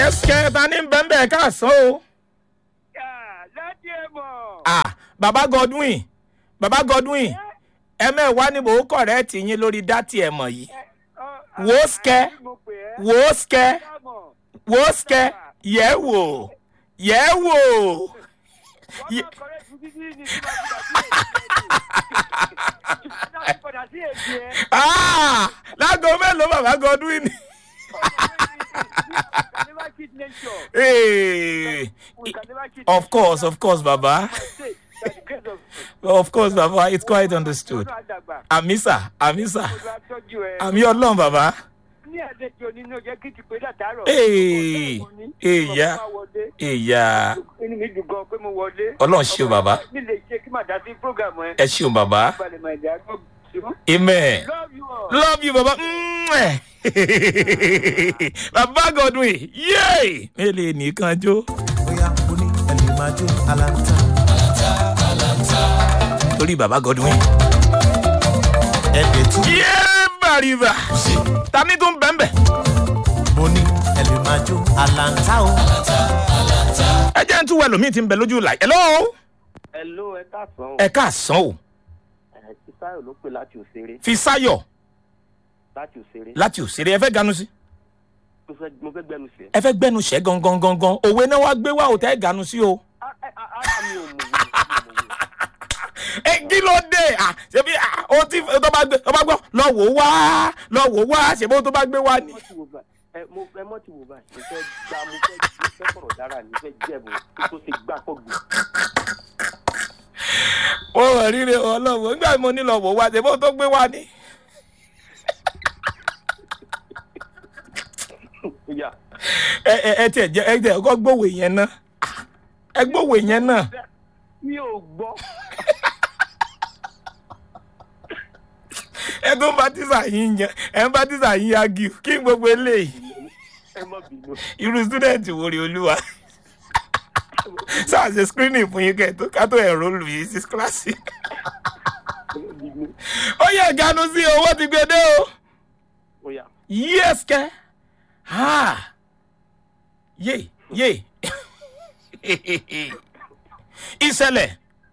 yes kẹta ní bẹ́ńbẹ́ káàsán o. láti ẹ mọ̀. ah baba godwin baba godwin ẹ̀mẹ́wàá ni mò ń kọ̀rẹ́ẹ̀tì yín lórí dátì ẹ̀ mọ̀ yìí Wò ó sikẹ́. wò ó sikẹ́ wò ó sikẹ́ yẹ̀ wò yẹ̀ wò. Ye- Ah, láago mélòó baba godwin. Hey, of course of course baba of course baba it's quite understood. àmísà àmísà àmì ọlọ́run bàbá. ní àlejò nínú ọjọ́ kí ti pé látàárọ̀. Ee, èyà, èyà inú mi dùn gan pé mo wọlé. Ọlọ́run ṣe o, bàbá. nílé iṣẹ́ kí màá dá sí prógàmù ẹ. ẹ ṣeun bàbá. balẹ̀ màá dá gbọ́ ṣùgbọ́n. amen. love you all. love you baba. Mwah. baba godwin yéé mélòó nìkan jó. bóyá o ní ẹlẹ́ máa jó aláǹtà. torí baba godwin. ẹ̀ẹ́dẹ̀ tún yéé bàrìbà. tani tó ń bẹ́ńbẹ́. mo ní ẹlẹ́ máa jó aláǹtà o. ẹ jẹ́ ń tún wẹ̀ lómi tí ń bẹ lójú la. hello. hello ẹ káàsán. ẹ káàsán o. ẹ ti sáyọ̀ ló pè láti òṣèré fi sáyọ̀ láti òṣèré. láti òṣèré ẹ fẹ́ ganu sí. mo fẹ́ mo fẹ́ gbẹnu sí ẹ. ẹ fẹ́ gbẹnu sẹ́ gangan gangan òwe náà wá gbé wá òtẹ́ ganu sí o. ara mi ò mọ̀ wí. ẹ kí ló dé à ṣebí à, o ti tó bá gbé tó bá gbọ́ lọ wò ó wá lọ wò ó wá ṣebí o tó bá gbé wá ni. mo ti wò báyìí ẹ mo ẹ mọ ti wò báyìí mo fẹ́ gba mo fẹ́ mo fẹ́ sọ̀rọ̀ dára ni mo fẹ́ jẹ̀bù tó ṣe gbà pọ̀ gbù. ó rọ̀ ríre ọlọ́wọ́ nígbà tí mo ní lọ wò ó wá ṣebí o tó gbé wá ni. ìyá ẹ ẹ ẹ tiẹ̀ jẹ́ ẹ tiẹ̀ kọ́ gbòwè yẹn ná ẹ gbòwè yẹn náà. mi ò gbọ́. ẹ tó ń bá tíṣà yín yẹn ẹ ń bá tíṣà yín yagi kí n gbogbo eléyìí ẹ má bínú. irú student wo rí olúwa sáà ṣe screening fún yín kẹ́ tó ká tó ẹ̀rọ lù yín sí kíláàsì. ẹ má bínú. ó yẹ ìganu sí owó ti gbé dé o. ó yá yes kẹ́ ha yé yé ìṣẹ̀lẹ̀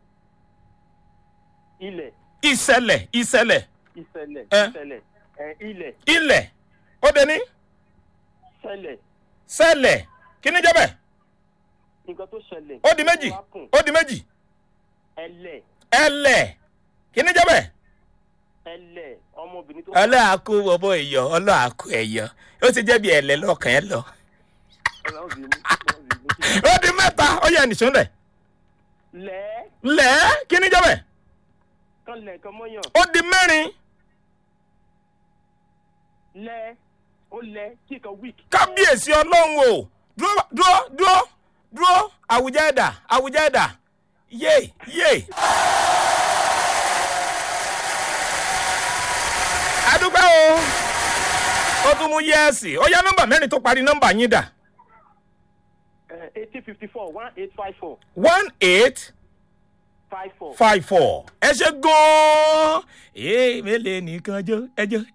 ilẹ̀ ìṣẹ̀lẹ̀ ìṣẹ̀lẹ̀ ìṣẹ̀lẹ̀ Ẹ. ìṣẹ̀lẹ̀ ẹ ilẹ̀ ilẹ̀ ó dé ní ṣẹlẹ̀ ṣẹlẹ̀ kí ni jẹ́ bẹ́ẹ̀ nǹkan tó ṣẹlẹ̀. ó di méjì wá kùn. ó di méjì ẹlẹ̀ ẹlẹ̀ kí ni jẹ́ bẹ́ẹ̀. ẹlẹ̀ ọmọbìnrin tó. ọlọ́àkú bọ̀bọ̀ ẹ̀yọ́ ọlọ́àkú ẹ̀yọ́ ó ti jẹ́ bí ẹ̀lẹ́ lọ́kàn ẹ̀ lọ. Ọlọ́run bínú, Ọlọ́run bínú. ó di mẹ́ta ó yẹ nìṣó lẹ̀. lẹ́ lẹ̀ kí ni jẹ́ bẹ́ẹ̀. kan lẹ̀ kan mọ́yàn ó di mẹ́rin lẹ́ ó lẹ́ kí kan wíìk. kábíyèsí ọlọ́run o dúró dúró dúró dúró àwùjọ ẹ̀dà àwùjọ ẹ̀dà yé yé. adúpẹ́ o ó tún mú yẹ́ẹ̀sì ó yá nọ́mbà mẹ́rin tó parí nọ́mbà yín dà eighteen fifty four one eight five four one eight five four. five four ẹ ṣe gan-an ee mélòó nìkan jó ẹjọ́